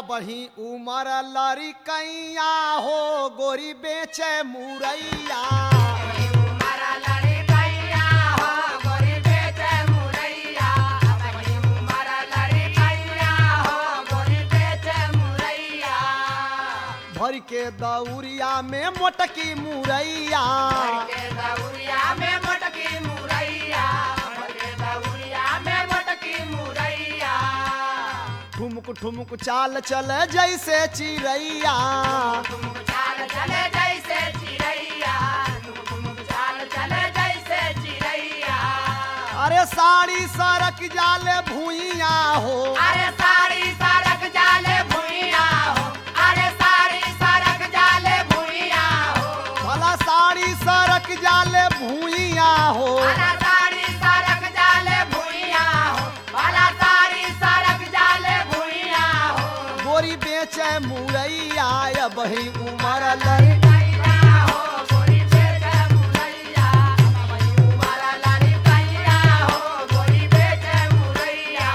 बही उमर लरी कैया हो गोरी बेचे मुरैया उमरा लड़ी कैया हो गोरी बेचे मुरैया अपनी उमरा लड़ी कैया हो गोरी बेचे मुरैया भर के दौरिया में मोटकी मुरैया के दौरिया में मोटकी मुरैया के दौरिया में मोटकी मुरैया ठुमक ठुमक चाल चले जैसे चिड़ैया तुम चाल चले जैसे चिड़ैया तुम चाल चले जैसे चिड़ैया अरे साड़ी सरक जाले भूइया हो अरे सारी सड़क जाले भुइया हो अरे सारी सड़क जाले भुइया हो भला साड़ी सरक जाले भूइया हो भला सारी सड़क जाले भुइया हो भला सारी सड़क जाले भुइया हो गोरी बेचे मुरैया या बही उमर लरी कैया हो गोरी बेटे मुरैया वही उमरा लाली कैया हो गोरी बेटे मुरैया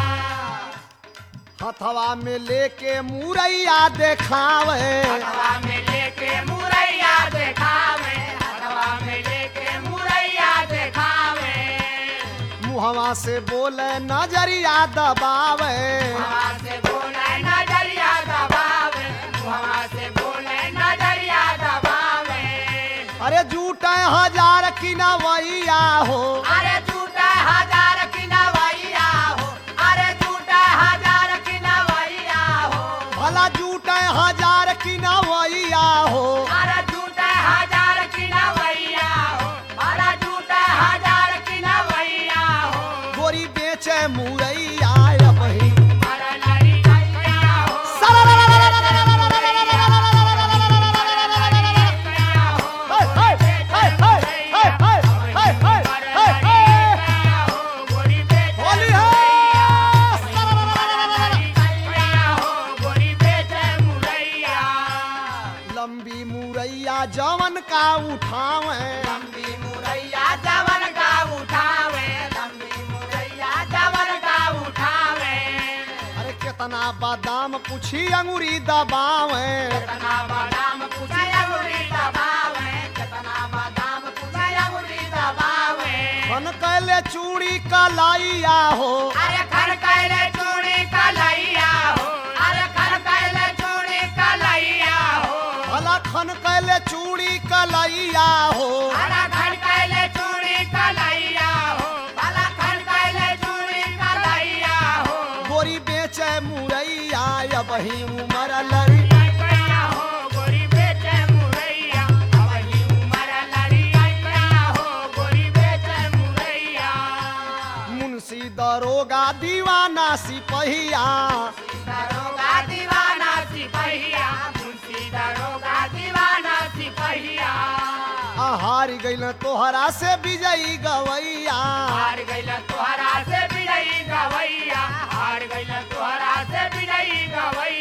हथवा में लेके मुरैया देखावे हवा में लेके मुरैया देखावे हवा में लेके मुरैया देखावे मुहवा से बोले नजरिया दबावे हवा से बोले नजरिया दबावे हवा से बोले नजरिया दबावे अरे जूटे हजार की नवैया हो अरे झूठा हजार की नवैया हो अरे झूठा हजार की नवैया हो भला जूटे हजार की नवैया हो अरे झूठा हजार की नवैया हो अरे झूठा हजार की नवैया हो गोरी बेचे मुरैया या बही अरे लड़ी कैया हो कैया हो कैया हो गोरी बेटे होली है कैया हो गोरी बेटे मुरैया लंबी मुरैया जवन का उठावे लंबी मुरैया जवन का उठावे लंबी मुरैया जवन का उठावे अरे कितना बादाम पूछी अंगूरी दबावे कितना बादाम पूछे अंगुरी दबावे कितना बादाम पूछे अंगुरी दबावे खन कैले चूड़ी कलाइया हो अरे खर कैले चूड़ी कलैया हो अरे खर कैले चूड़ी कलैया हो भला खन कैले चूड़ी कलाइया हो अरे खर कैले चूड़ी कलैया हो भला खर कैले चूड़ी कलैया हो गोरी बेचे मुरैया या बही उमर लड़ी कैया हो गोरी बेटे मुरैया अवही उमर लड़ी कैया हो गोरी बेटे मुरैया मुंशी दरोगा दीवाना सिपहिया दरोगा दीवाना सिपहिया मुंशी दरोगा दीवाना सिपहिया आ हार गइल तोहरा से विजयी गवैया हार गइल तोहरा से बिड़ई गवैया हार गइल तोहरा से बिड़ई गवैया